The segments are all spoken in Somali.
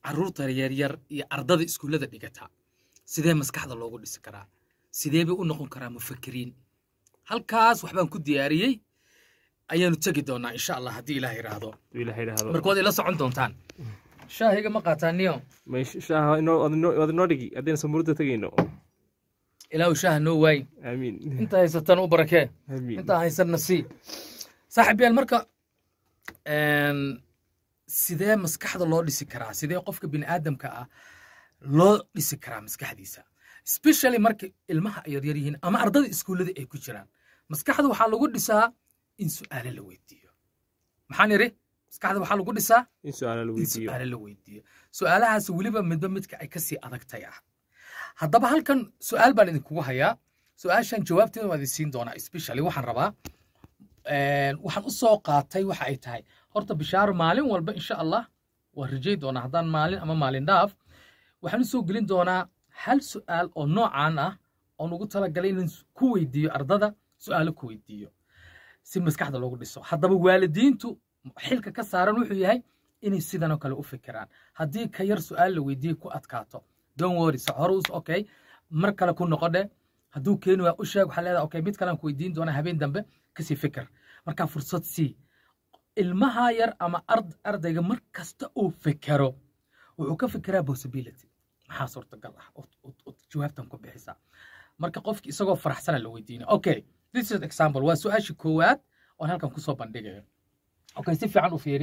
carruurta yaryar iyo ardada iskuullada dhigata sidee maskaxda loogu dhisi karaa sidee bay u noqon karaa mufakiriin halkaas waxbaan ku diyaariyey ayaanu tegi doonaa insha allah haddii ilaah yidhaahdo Hadduu ilaahay idhaahdo. marka waad ila socon doontaan shaahiga ma qaataa niyo Ma insha- shaaha inoo- waad inoo- waad inoo dhigi haddaynu samuurada tegayno ilaahu shaaha noo waayin aamiin inta haysatan u barakee aamiin intaa haysanna sii saaxiib yaal marka een, sidee maskaxda loo dhisi karaa sidee qofka bini aadamka ah loo dhisi karaa maskaxdiisa especially marka ilmaha ay yaryar yihiin ama ardada iskuullada ay ku jiraan maskaxda waxaa lagu dhisaa in su'aalo la weydiiyo maxaan idhi maskaxda waxaa lagu dhisaa in su-aala la in weydiiyo su'aalo la weydiiyo su'aalahaas weliba midba midka ay kasii adagtay ah haddaba halkan su'aal baan idinkugu hayaa su'aashan jawaabteeda waa idin siin doonaa especially waxaan rabaa een, waxaan u soo qaatay waxa ay tahay horta bishaaro maalin walba insha allah waan rajay doonaa haddaan maalin ama maalin dhaaf waxaan u soo gelin doonaa hal su'aal oo noocaan ah oon ugu talagalay inaan ku weydiiyo ardada su'aalo ku weydiiyo si maskaxda loogu dhiso haddaba waalidiintu xilka ka saaran wuxuu yahay inay sidanoo kale u fikiraan haddii ka yar su'aal la weydiiyey ku adkaato don worry so hore us okay mar kale ku noqodhe hadduu keeni waa u sheeg waxaa leedahay okay mid kalean ku weydiin doonaa habeen dambe kasii fikir markaa fursad sii ilmaha yar ama ard ardayga mar kasta uu fikero wuxuu ka fikiraa possibility maxaa suurtagal ah ood- ood- ood jawaabtan ku bixisaa marka qofki isagoo faraxsana la weydiina okay this is example waa su-aashii koowaad oon halkan kusoo bandhigayo okay si fiican u fiiri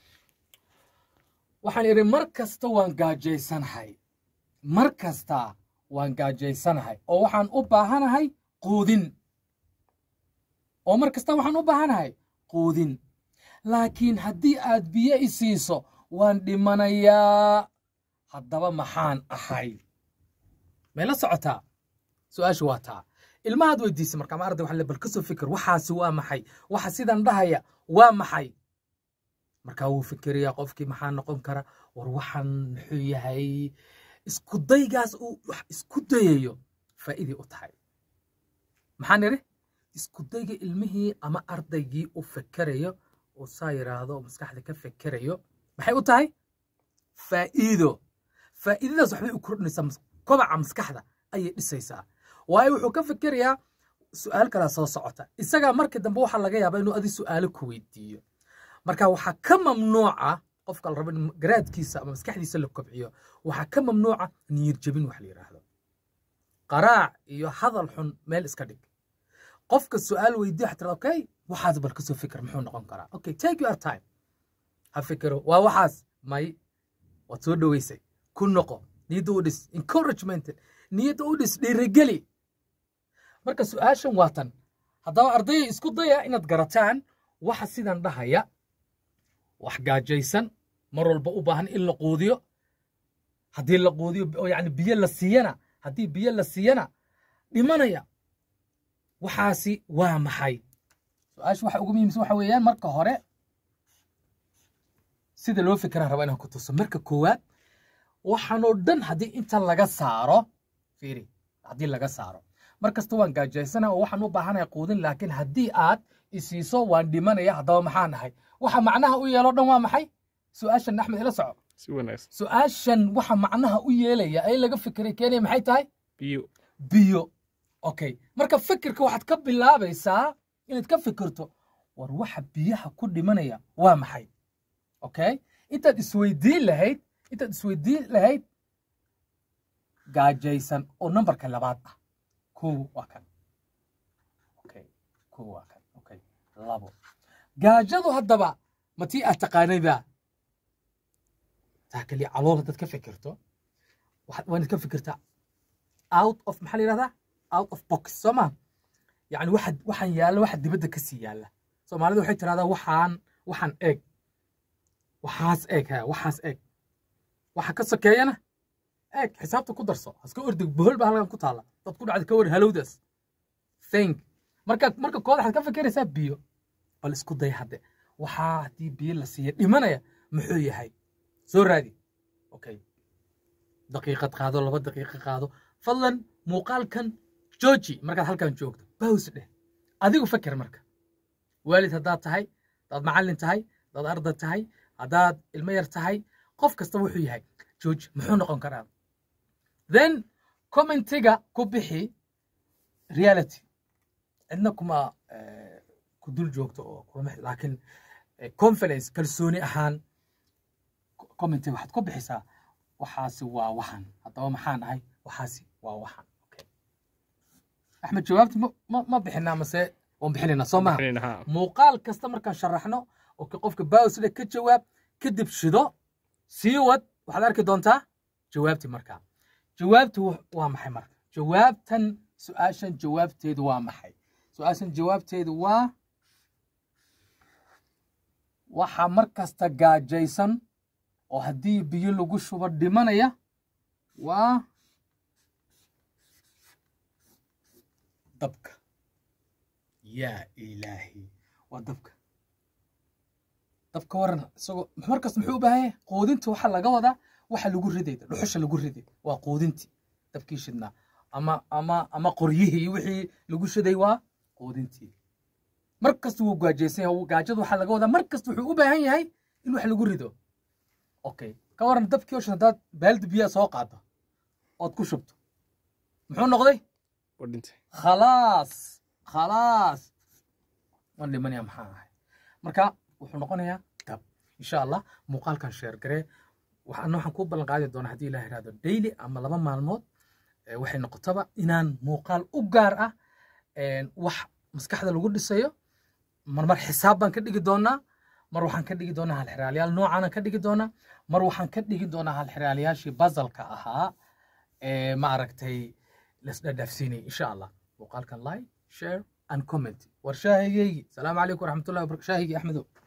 waxaan idhi mar kasta waan gaajaysanahay mar kasta waan gaajaysanahay oo waxaan u baahanahay quudin oo mar kasta waxaan u baahanahay quudin laakiin haddii aad biyo i siiso waan dhimanayaa haddaba maxaan ahay may la socotaa su-aashu waa taa ilmahaad weydiisay marka ama arday waxaa le bal ka soo fikir waxaasi waa maxay waxa sidan dhahaya waa maxay markaa wuu fikirayaa qofkii maxaa noqon kara war waxaan muxuu yahay isku daygaas uu wax isku dayayo faa'iiday u tahay maxaan idhi isku dayga ilmihii ama ardaygii u fikerayo oo saa yidhaahdo oo maskaxda ka fikerayo maxay u tahay faa'iido faa'iidadaas waxbay u kordhinaysaa mas- kobaca maskaxda ayay dhisaysaa waayo wuxuu ka fikerayaa su'aal kalaa soo socota isagaa marka dambe waxaa laga yaabaa inuu adi su'aalo ku weydiiyo marka waxaa ka mamnuuca qofka la rabo in garaadkiisa ama maskaxdiisa la kobciyo waxaa ka mamnuuca niyad jebin wax la yidhaahdo qaraac iyo hadal xun meel iska dhig qofka su'aal weydiiyo waxaa tirada okay waxaas bal kasoo fikir muxuu noqon karaa okay take your time ha fikiro waa waxaas may waad soo dhoweysay ku noqo niyadda u dhis encouragement niyadda u dhis dhiirigeli marka su'aashan waa tan haddaba ardayga isku daya inaad garataan waxa sidan dhahaya wax gaajaysan mar walba u baahan in la quudiyo haddii la quudiyo oo yani biyo la siiyana haddii biyo la siiyana dhimanaya waxaasi waa maxay su-aasha waxa ugu muhiimsan waxa weeyaan marka hore sida loo fikiraan raba inaan ku tuso marka koowaad waxaanoo dhan haddii inta laga saaro fiiri haddii laga saaro mar kasta waan gaajaysana oo waxaan u baahanaya quudin laakiin haddii aad isiiso waan dhimanaya haddaba maxaa nahay waxa macnaha u yeelo dhan waa maxay su-aashan axmed ila soco si wanaagsan su-aashan waxa macnaha u yeelaya ee laga fikiray keenaya maxay tahay biyo biyo okay marka fikirka waxaad ka bilaabaysaa inaad ka fikirto war waxa biyaha ku dhimanaya waa maxay okay intaad isweydiin lahayd intaad isweydiin lahayd gaajaysan oo nambarka labaad ah kow waa kan okay kow waa kan okay labo gaajadu haddaba ma tii aad taqaanayba taa kaliya calool haddaad ka fikirto waxaad waa inaad ka fikirtaa out of maxaa la yidhahdaa out of box soo ma yani waxa waxaan yaalla waxa dibadda ka sii yaalla soomaalida waxay tirahdaa waxaan waxaan eeg waxaas eeg ha waxaas eeg waxa ka sokeeyana eeg xisaabta ku darso haska ordig bohol baa halkan ku taalla dad ku dhacda ka war halowdaas think marka marka kood waxaad ka fikiraysaa biyo bal isku day hadde waxaa haddii biyo la siiya dhimanaya muxuu yahay soo raadi okay daqiiqad qaado laba daqiiqo qaado fadlan muuqaalkan jooji markaad halkan joogto baws dheh adigu fakir marka waalid haddaad tahay haddaad macallin tahay haddaad arday tahay haddaad ilmo yar tahay qof kasta wuxuu yahay george muxuu noqon karaa then commentiga ku bixi reality cidna kuma eh, ku dul joogto oo kuma laakiin eh, confidence kalsooni ahaan commentiga waxaad ku bixisaa waxaasi waa waxan haddaba maxaan ahay waxaasi waa waxan okay. axmed jawaabti ma- ma ma bixinaa mase waan bixinaynaa soo maha Bixinayna, haa. muuqaal kasta markaan sharaxno oo ka- qofka bawsle ka jawaab kadib shido sii wad waxaad arki doontaa jawaabti markaa jawaabtu wa- waa maxay marka jawaabtan su-aashan jawaabteedu waa maxay su-aashan jawaabteedu waa waxaa mar kasta gaajaysan oo haddii biyo lagu shubo dhimanaya waa dabka yaa ilaahi waa dabka dabka waran isagoo markasta muxuu u baahan yahay quudinta waxaa laga wadaa waxa lagu riday dhuxusha lagu riday waa quudintii dabkii shidnaa ama ama ama qoryihii wixii lagu shiday waa quudintii mar kasta wuu gaajaysan yahay gaajada waxaa laga wadaa mar kasta wuxuu u baahan yahay in wax lagu rido okay ka waran dabkii oo shan haddaad baaldi biyaa soo qaado ood ku shubto muxuu noqday Waa dhintay. khalaas khalaas waan dhimanaya maxaa ahay marka wuxuu noqonayaa dab insha allah muuqaalkan sheer garee waxaan waxaan kuu ballan qaadi doonaa haddii ilaah ihahdo daily ama laba maalmood eh, waxay noqotaba inaan muuqaal u gaar ah een, wax maskaxda lagu dhisayo marmar xisaab baan ka dhigi doonaa mar waxaan ka dhigi doonaa halxiraalayaal noocaanan ka dhigi doonaa mar waxaan ka dhigi doonaa halxiraalayaashii bazalka ahaa ee ma aragtay lasdhadhaafsiinay insha allah muuqaalkan like share and comment war shaahigeygi salaamu calaykum waraxmatullahi wabarakatu shaahigii axmedow